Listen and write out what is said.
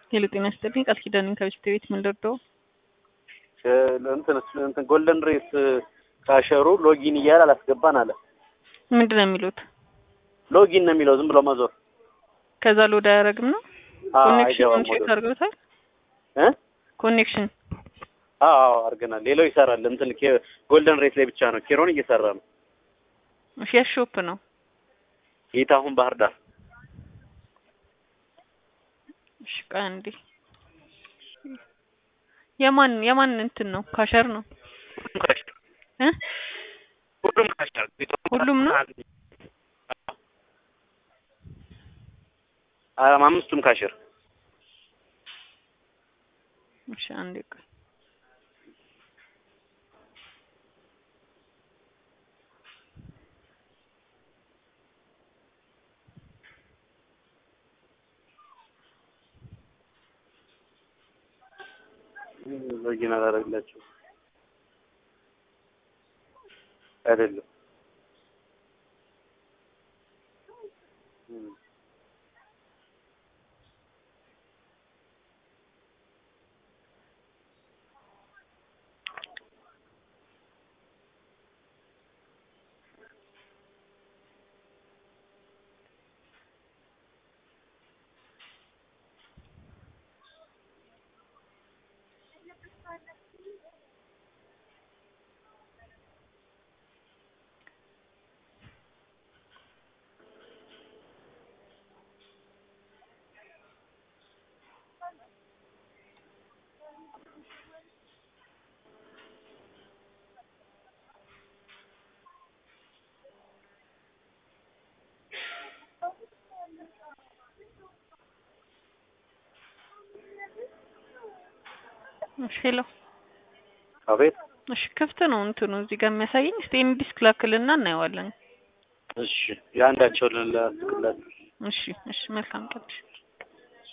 ሄሎ ጤና ይስጥልኝ ቃል ኪዳን ከቤት ቤት ምን ልርዳው? እንትን እንትን ጎልደን ሬስ ካሸሩ ሎጊን እያለ አላስገባን አለ። ምንድን ነው የሚሉት? ሎጊን ነው የሚለው ዝም ብሎ መዞር። ከዛ ሎድ አያደርግም ነው አዎ ኮኔክሽን አይገባም ቼክ ወደ አድርገውታል? እ ኮኔክሽን አዎ አዎ አድርገናል። ሌላው ይሰራል። እንትን ኬ- ጎልደን ሬስ ላይ ብቻ ነው። ኬሮን እየሰራ ነው። ሼር ሾፕ ነው። ጌታሁን ባህር ዳር እሺ ቆይ አንዴ የማን የማን እንትን ነው? ካሸር ነው ሁሉም ካሸር እ ሁሉም ካሸር ሁሉም ነው? አ- አምስቱም ካሸር እሺ አንዴ ቆይ ሎጊን አላደረግላቸው አይደለም እሺ ሄሎ አቤት እሺ ክፍት ነው እንትኑ እዚህ ጋር የሚያሳየኝ። እስቲ ኤኒ ዲስክ ላክልና እናየዋለን። እሺ የአንዳቸውን ላስቅላችሁ እሺ እሺ መልካም ቀን።